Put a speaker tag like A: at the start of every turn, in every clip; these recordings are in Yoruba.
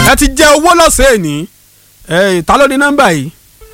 A: ẹ ti jẹ owó lọ́sẹ̀ ní ẹ ta ló ní nọ́mbà yìí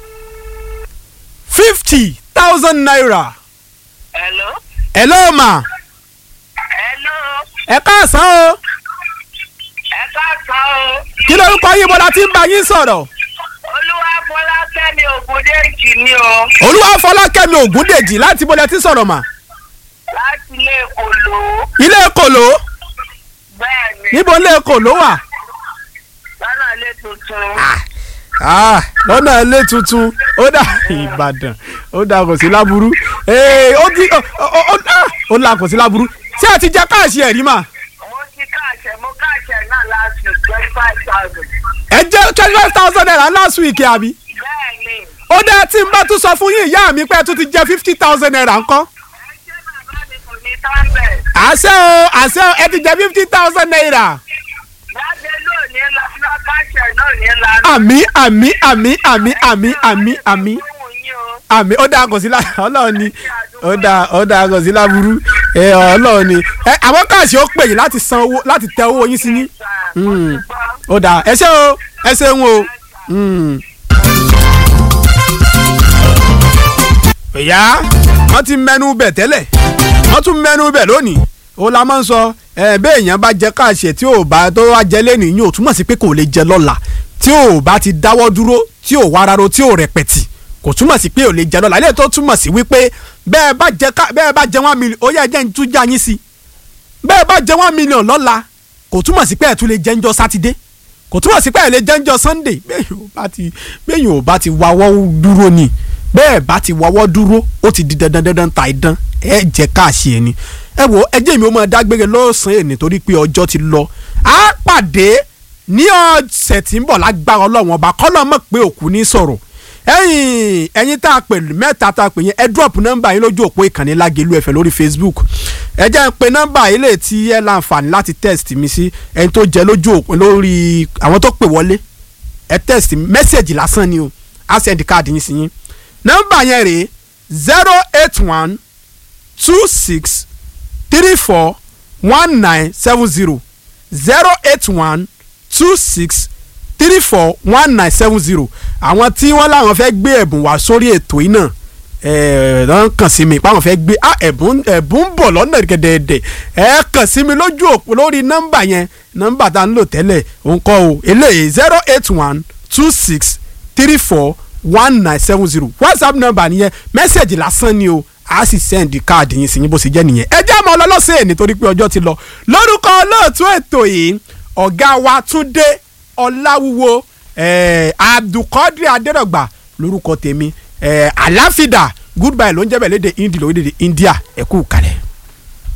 A: fifty thousand naira
B: Hello.
A: ẹ ló mà
B: Hello.
A: ẹ káàsán o
B: Ẹ káàsán o.
A: kí lórúkọ yín bọ́lá tí ń bá yín sọ̀rọ̀
B: Olúwa Fọlákẹ́mi Ògúndéjì ni o.
A: olúwa fọlákẹ́mi ògúndèjì láti bọ́lá tí ń sọ̀rọ̀ mà
B: Láti ilé Èkóló.
A: ilé kòló
B: Bẹ́ẹ̀ni.
A: níbo ilé kòló wà
B: Lọ́nà ilé tuntun.
A: Ah, lọ́nà ilé tuntun ó dà ìbàdàn ó dà kò sí láburú ee ó di ó ó ó ah, ó là kò sí láburú ṣé ẹ ti jẹ káàṣì ẹ̀rí mà
B: Mo ti káàṣẹ, mo káàṣẹ náà láti twenty five thousand.
A: ẹ jẹ́ twenty five thousand naira last week àbí
B: Bẹ́ẹ̀ni.
A: ó dẹ́ tí n bá tún sọ fún yín ìyá mi pé ẹ tún ti jẹ fifty thousand naira ńkọ́
B: Ẹ ṣé bàbá mi kò ní tán bẹ̀.
A: àṣẹ o àṣẹ o ẹ ti jẹ fifty thousand naira
B: Láti lónìí lọ sí káàṣẹ náà ní lánàá.
A: àmì àmì àmì àmì àmì àmì àmì
B: Ohun yín o.
A: àmì ó dáa kò sí lá ọlọ́run ni ó dáa ó dáa kò sí láburú ẹ ọlọ́run ni ẹ àwọn káàṣì ó pè yín láti san owó láti tẹ owó yín sí yín
B: Sà, mo ti gbọ́.
A: ó dáa ẹ ṣé o ẹ ṣeun o. Mm. ìyá wọ́n ti mẹ́nu bẹ̀ tẹ́lẹ̀ wọ́n tún mẹ́nu bẹ̀ lónìí ó la máa ń sọ ẹ bẹ́ẹ̀ èèyàn bá jẹ káàṣẹ tí ò bá tó wá jẹ lẹ́nu yín ò túmọ̀ sí pé kò lè jẹ lọ́la tí ò bá ti dáwọ́ dúró tí ò wá rárá tí ò rẹpẹ̀tì kò túmọ̀ sí pé ò lè jẹ lọ́la ilé tó túmọ̀ sí wípé bẹ́ẹ̀ bá jẹ ká bẹ́ẹ̀ bá jẹ one million ó yẹ jẹ́ ń tún já yín sí bẹ́ẹ̀ bá jẹ one million lọ́la kò túmọ̀ sí pé ẹ̀ tún lè jẹ́ ń jọ sátidé kò túmọ̀ sí pé ẹ̀ lè jẹ́ ń jọ sunday bẹ́ẹ̀ ò bá ti bẹ́ẹ̀ ò bá ti wawọ́ dúró ni bẹ́ẹ̀ bá ti wawọ́ dúró ó ti di dandan dandan ta idán ẹ jẹ́ káàṣì ẹ̀ ni ẹ wo ẹjẹ́ mi ó máa dágbére lọ́sàn-án ẹ̀ nítorí pé ọjọ́ ti lọ á pàdé ní ọ̀sẹ̀ tí ń bọ̀ lágbára ọlọ́run ọba kọ́lọ́ mọ̀ pé òkú ní sọ̀rọ̀ ẹ̀yin ẹ̀yin tá a pè mẹ́ta tá a pè yẹn ẹ drop nọ́mbà yín lójú òpó ìkànnì Lágelú ẹ̀fẹ̀ lórí Facebook ẹ jẹ́ ń pe nọ́mbà yìí lè tí ẹ láǹfààní láti text mi sí ẹni tó jẹ́ lójú òpó lórí àwọn tó pè wọlé ẹ text mẹ́sẹ̀gì lásán ni o á send káàdì yín sí yín nọ́mbà yẹn rèé zero eight one two six three four one nine seven zero zero eight one two six three four one nine seven zero àwọn tí wọ́n láwọn fẹ́ gbé ẹ̀bùn wá sórí ètò yìí náà ẹ̀ ẹ̀ kàn sí mi páwọn fẹ́ gbé ah ẹ̀bùn ẹ̀bùn ń bọ̀ lọ́nà gẹ̀dẹ̀ẹ̀dẹ̀ ẹ̀ kàn sí mi lójú òpó lórí nọ́mbà yẹn nọ́mbà tá a ń lò tẹ́lẹ̀ òun kọ́ o eléyìí zero eight one two six three four one nine seven zero whatsapp nọ́mbà nìyẹn mẹ́sẹ̀gì lásán ni o a sì sẹ́ndì káàdì yín sí yín bó ṣe jẹ́ nìyẹn ẹ jẹ́ àmọ́ ọlọ́lọ́sẹ̀ nítorí pé ọjọ́ ti lọ lórúkọ olóòtú ètò yìí ọ̀gá wa Túndé Ọláwúwo eh, Abdulkadir Adérọ̀gbà lórúkọ tèmi eh, àláfídà goodbye ló ń jẹ́ bẹ̀ léde Hindi lórílẹ̀‐èdè India ẹ kú kalẹ̀.